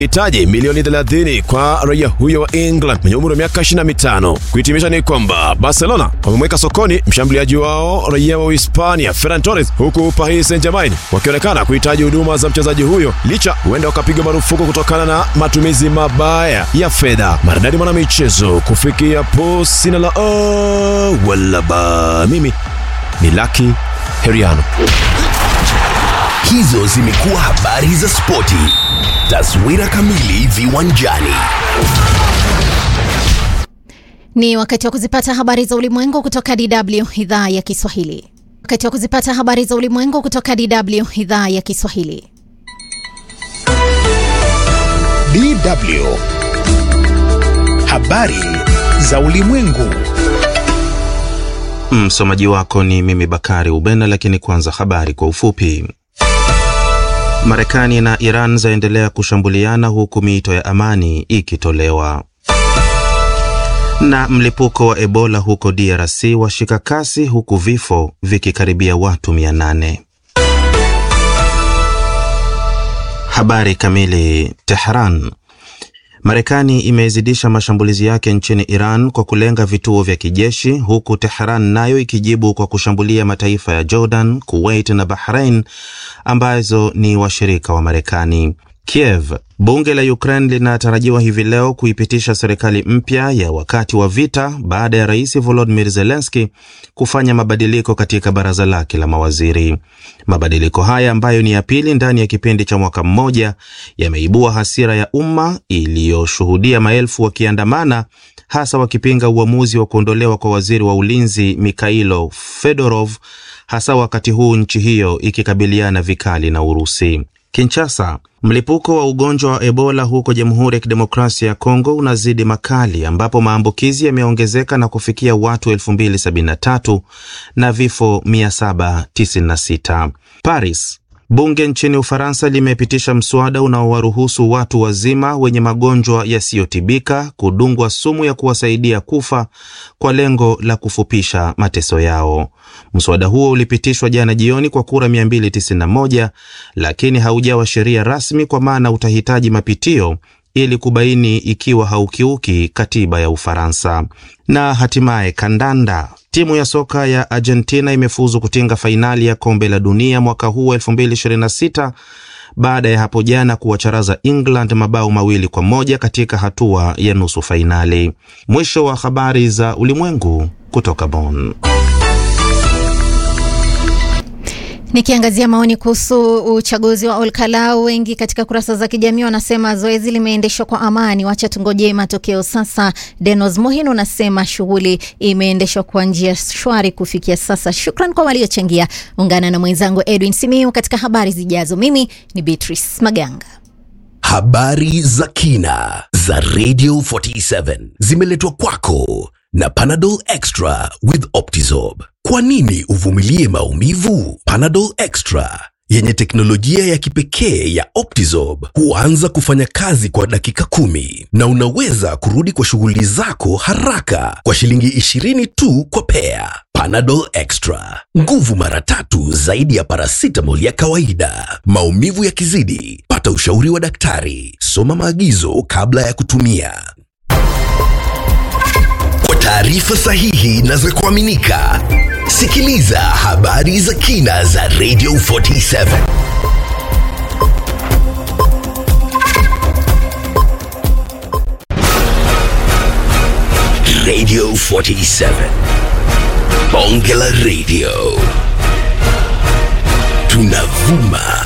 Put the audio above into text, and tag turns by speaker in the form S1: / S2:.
S1: hitaji milioni 30 kwa raia huyo wa England mwenye umri wa miaka 25. Kuhitimisha ni kwamba Barcelona wamemweka sokoni mshambuliaji wao raia wa Hispania Ferran Torres, huku Paris Saint-Germain wakionekana kuhitaji huduma za mchezaji huyo licha huenda wakapiga marufuku kutokana na matumizi mabaya ya fedha. Maridadi mwana michezo kufikia po sina la oh, wala ba mimi ni Lucky Heriano.
S2: Hizo zimekuwa habari za spoti. Taswira kamili viwanjani.
S3: Ni wakati wa kuzipata habari za ulimwengu kutoka DW idhaa ya Kiswahili. Wakati wa kuzipata habari za ulimwengu kutoka DW idhaa ya Kiswahili.
S4: DW. Habari za ulimwengu.
S5: Msomaji wako ni mimi Bakari Ubena, lakini kwanza habari kwa ufupi. Marekani na Iran zaendelea kushambuliana huku miito ya amani ikitolewa. Na mlipuko wa Ebola huko DRC washika kasi huku vifo vikikaribia watu 800. Habari kamili. Tehran. Marekani imezidisha mashambulizi yake nchini Iran kwa kulenga vituo vya kijeshi huku Tehran nayo ikijibu kwa kushambulia mataifa ya Jordan, Kuwait na Bahrain ambazo ni washirika wa Marekani. Kiev. Bunge la Ukraine linatarajiwa hivi leo kuipitisha serikali mpya ya wakati wa vita baada ya Rais Volodymyr Zelensky kufanya mabadiliko katika baraza lake la mawaziri. Mabadiliko haya ambayo ni ya pili ndani ya kipindi cha mwaka mmoja yameibua hasira ya umma iliyoshuhudia maelfu wakiandamana, hasa wakipinga uamuzi wa kuondolewa kwa waziri wa ulinzi Mikhailo Fedorov, hasa wakati huu nchi hiyo ikikabiliana vikali na Urusi. Kinshasa. Mlipuko wa ugonjwa wa Ebola huko Jamhuri ya Kidemokrasia ya Kongo unazidi makali ambapo maambukizi yameongezeka na kufikia watu 2073 na vifo 796. Paris. Bunge nchini Ufaransa limepitisha mswada unaowaruhusu watu wazima wenye magonjwa yasiyotibika kudungwa sumu ya kuwasaidia kufa kwa lengo la kufupisha mateso yao. Mswada huo ulipitishwa jana jioni kwa kura 291 lakini haujawa sheria rasmi kwa maana utahitaji mapitio ili kubaini ikiwa haukiuki katiba ya Ufaransa. Na hatimaye kandanda. Timu ya soka ya Argentina imefuzu kutinga fainali ya kombe la dunia mwaka huu 2026 baada ya hapo jana kuwacharaza England mabao mawili kwa moja katika hatua ya nusu fainali. Mwisho wa habari za ulimwengu kutoka Bonn.
S3: Nikiangazia maoni kuhusu uchaguzi wa Olkalau, wengi katika kurasa za kijamii wanasema zoezi limeendeshwa kwa amani, wacha tungojee matokeo sasa. Denos Mohin unasema shughuli imeendeshwa kwa njia shwari kufikia sasa. Shukran kwa waliochangia. Ungana na mwenzangu Edwin Simiu katika habari zijazo. Mimi ni Beatrice Maganga.
S2: Habari za kina za Radio 47 zimeletwa kwako na Panadol Extra with Optizorb. Kwa nini uvumilie maumivu? Panadol Extra yenye teknolojia ya kipekee ya Optizorb huanza kufanya kazi kwa dakika kumi na unaweza kurudi kwa shughuli zako haraka kwa shilingi 20 tu kwa pea. Panadol Extra, nguvu mara tatu zaidi ya paracetamol ya kawaida. Maumivu yakizidi, pata ushauri wa daktari. Soma maagizo kabla ya kutumia. Kwa taarifa sahihi na za kuaminika, sikiliza habari za kina za Radio 47. Radio 47. Bonge la Radio. Tunavuma